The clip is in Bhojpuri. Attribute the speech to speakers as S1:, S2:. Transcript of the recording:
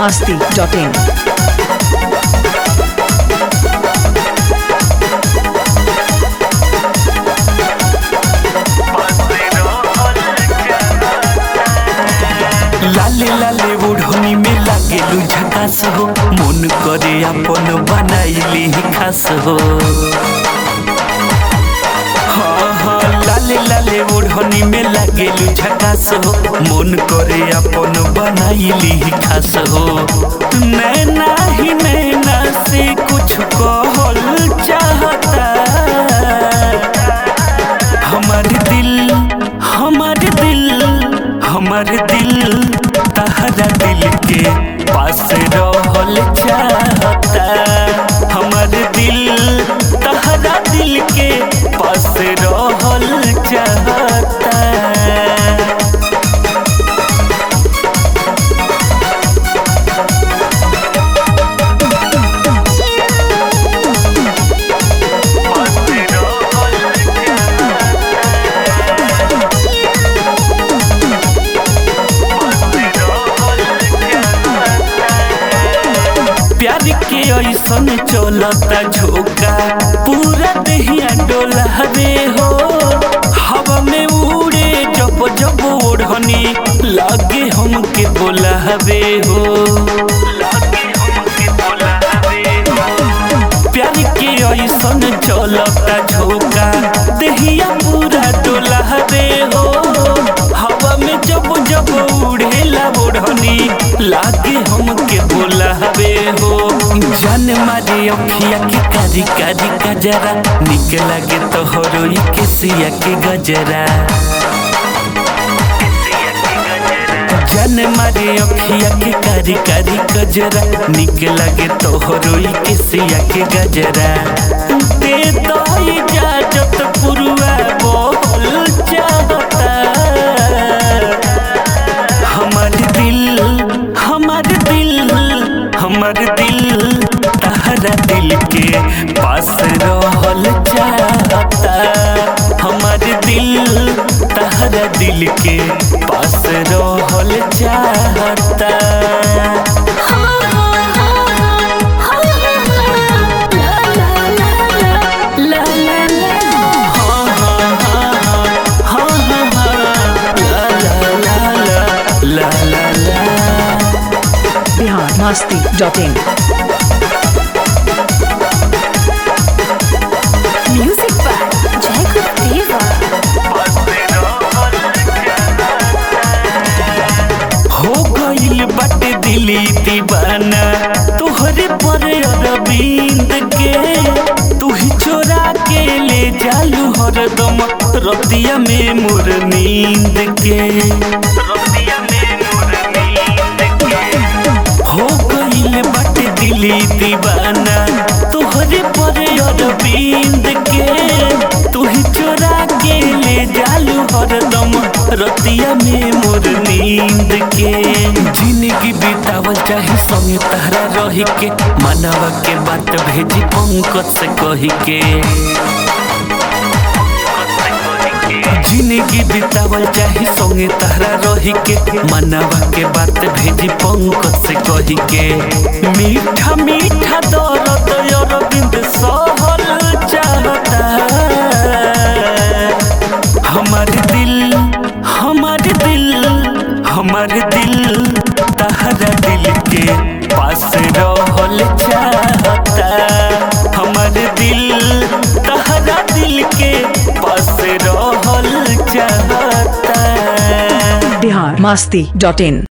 S1: masti.in.
S2: लाले लाले ओढ़नी में लागेलू झकास हो मन करे अपन बनाइली खास हो हाँ हाँ लाले लाले ओढ़नी में लागेलू झकास हो मन करे अपन बनाइली खास हो नैना ही नैना से कुछ कहल चाहता हमार दिल हमार दिल हमार दिल तहरा दिल के पास रहल चाहता हमार दिल तहरा दिल के पास रहल चाहता प्यार के ऐसन चलता झोंका पूरा दहिया डोला रे हो हवा में उड़े जब जब ओढ़नी लागे हमके बोला रे हो लागे हमके बोला रे हो प्यार के ऐसन चलता झोंका दहिया पूरा डोला रे हो हवा में जब जब उड़ेला ओढ़नी लागे हमके बोला रे हो जान मारे अखिया के कारी कारी गजरा निक लागे तोहरो ई के सिया के गजरा जन मारे अखिया के कारी कारी गजरा निक लगे तोहरो ई के सिया के गजरा दे दो इजाजत पुरुआ बोल चाहता हमार दिल हमार दिल हमार दिल तहरा दिल के पास रहल चाहता हमार दिल तहरा दिल के पास रहल चाहता हाँ, हाँ, हाँ, हाँ, हाँ, हाँ, हाँ, ला, ला, ला, ला, ला, ला, ला।
S1: Bihar masti.in.
S3: Music by Jacob Deva.
S2: हो गईल बाटे दिली दीवाना तोहरे पर अरविंद के तू ही चोरा के ले जालू हरदम रतिया में मोर नींद के रतिया में मोर नींद के हो गईल बाटे दिली दीवाना तोहरे पर अरविंद के तू ही चोरा के ले जालू हरदम रतिया में मोर नींद के जिंदगी बितावल चाहे संगे तहरा रही के मनवा के बात भेजी पंकज से कही के जिंदगी बितावल चाहे संगे तहरा रही के मनवा के बात भेजी पंकज से कही के मीठा मीठा दर्द अरविंद सहल चाहता हमार दिल हमार दिल हमार दिल तहरा दिल के पास रहल चाहता हमार दिल तहरा दिल के पास रहल चाहता
S1: Bihar masti.in.